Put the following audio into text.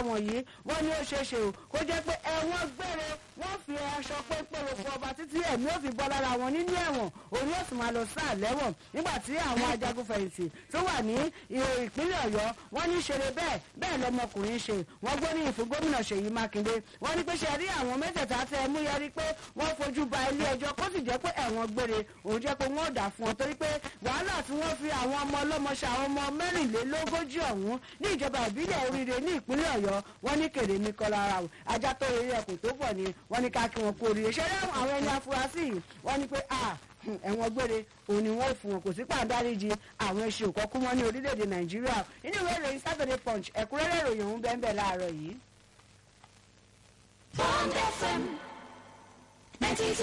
wọ̀nyí wọ́n ní ó ṣeé ṣe o kó jẹ́ pé ẹ̀wọ̀n gbére wọ́n fi aṣọ pépéré fún ọba títí ẹ̀mí ò fi bọ́ lára wọn nínú ẹ̀wọ̀n òun yóò sì máa lọ sáà lẹ́wọ̀n nígbà tí àwọn ajagunfẹ̀yìntì tó wà ní ìpínlẹ̀ ọ̀yọ́ wọ́n ní ṣeré bẹ́ẹ̀ bẹ́ẹ̀ lọmọkùnrin ṣe wọ́n gbóríyìn fún gómìnà ṣèyí mákindé wọ́n ní pé ṣe rí àwọn mẹ́tẹ̀ẹ̀ta tẹ ẹ mú yẹrí pé wọ́n fojú ba ilé ẹjọ́ kó sì jẹ́ pé ẹ̀wọ̀n gbére òun jẹ́ pé wọ́n dà fún ọ torí pé wàhálà tí wọ́n fi àwọn ọmọ ọlọ́mọ ṣe àwọn ọmọ mẹ́rìnlélógójì ọ̀hún ní ìjọba ìbílẹ̀ oríire ní ìpínlẹ̀ ọ̀yọ́ wọ́n ní kèrè ní kọlára o ajá tó rí ẹkùn tó bọ̀ ni wọ́n ní ká kí wọn kú oríire ṣẹlẹ̀ àwọn ẹni afurasí yìí wọ́n ní pé a ẹ̀wọ̀n gbére òun ni wọ́n fún wọn kò sí pàǹdáríjì àwọn ẹṣin òkọ́kú wọn ní orílẹ̀-èdè nàìjíríà nínú ìwé ìròyìn saturday punch ẹ̀kúnrẹ́rẹ́ ìròyìn òun bẹ́ẹ̀ bẹ́ẹ̀ láàárọ̀ yìí. Bond FM 92